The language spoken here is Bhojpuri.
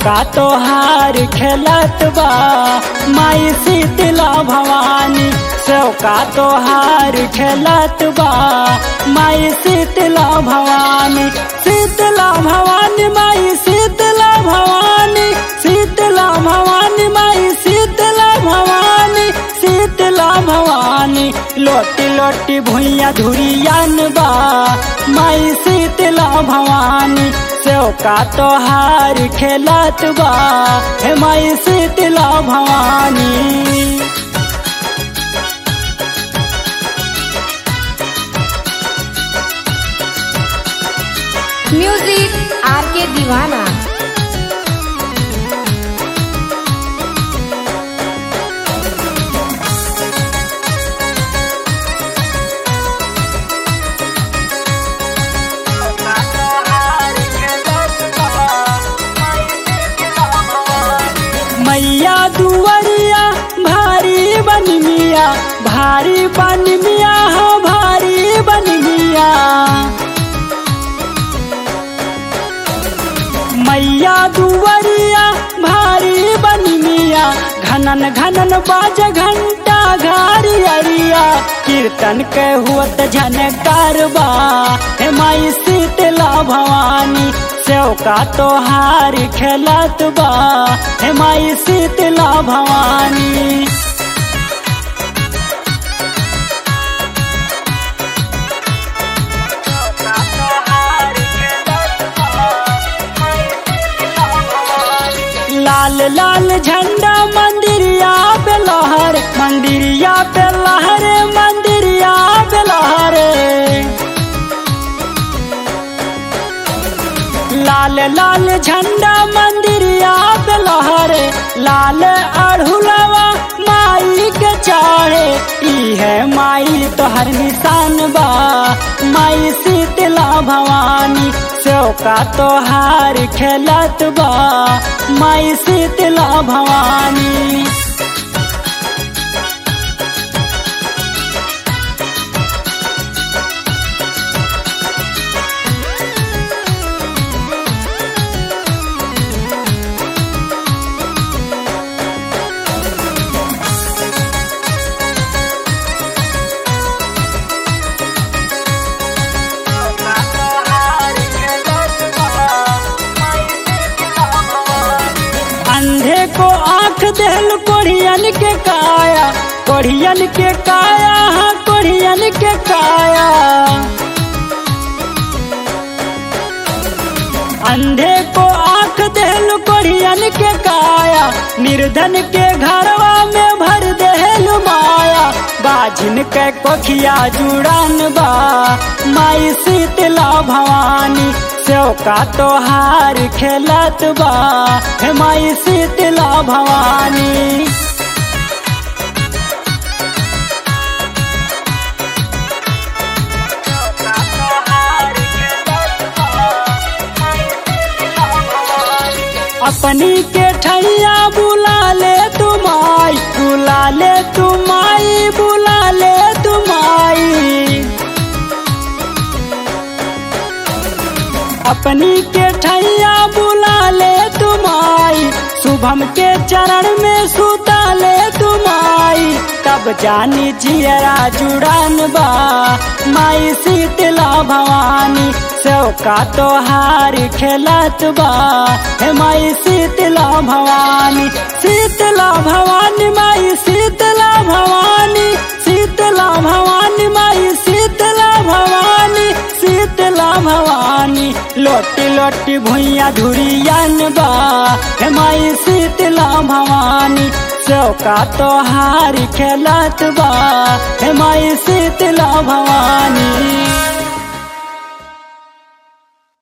चौका तोहार खेलत बा माई शीतला भवानी चौका तोहार खेलत बा माई शीतला भवानी शीतला भवानी माई शीतला भवानी शीतला भवानी माई शीतला भवानी शीतला भवानी लोटी लोटी भुइया धुरियन बा माई शीतला भवानी चौका तोहार खेलत बा हे माई Shitala Bhavani music R K Deewana मैया दुवरिया भारी बन मिया भारी बन मिया हो भारी बन मिया मैया दुवरिया भारी बन मिया घनन घनन बाज घंटा घारी अरिया कीर्तन के हुत झनकार बा हे माई शीतला भवानी चौका तोहार खेलत बा हे माई शीतला भवानी लाल लाल झंडा मंदिरिया पे लहर मंदिरिया पे लहरे मंदिरिया पे लहरे लाल लाल झंडा मंदिरिया पे लहरे लाल अढ़ुलवा माई के चाहे ई है माई तोहर निशान बा माई शीतला भवानी चौका तोहार खेलत बा माई शीतला भवानी अंधे को आंख देल कोढ़ियन के काया कोढ़ियन के काया हाँ कोढ़ियन के काया अंधे को आंख देल कोढ़ियन के काया निर्धन के घरवा में भर देल माया बाजिन के कोखिया जुड़ान बा माई शीतला भवानी चौका तोहार खेलत बा हे माई शीतला भवानी अपनी के ठैया बुला ले तुमाई बुला ले तुमाई बुला ले तुमाई अपनी के ठैया बुला ले तुमाई शुभम के चरण में सुता ले तुमाई तब जानी जियरा जुड़ान बा माई शीतला भवानी चौका तोहार खेलत बा हे माई शीतला भवानी शीतला भवानी माई शीतला भवानी शीतला भवानी माई शीतला भवानी शीतला भवानी लोटी लोटी भुइया धुरियन बा हे माई शीतला भवानी चौका तोहार खेलत बा हे माई शीतला भवानी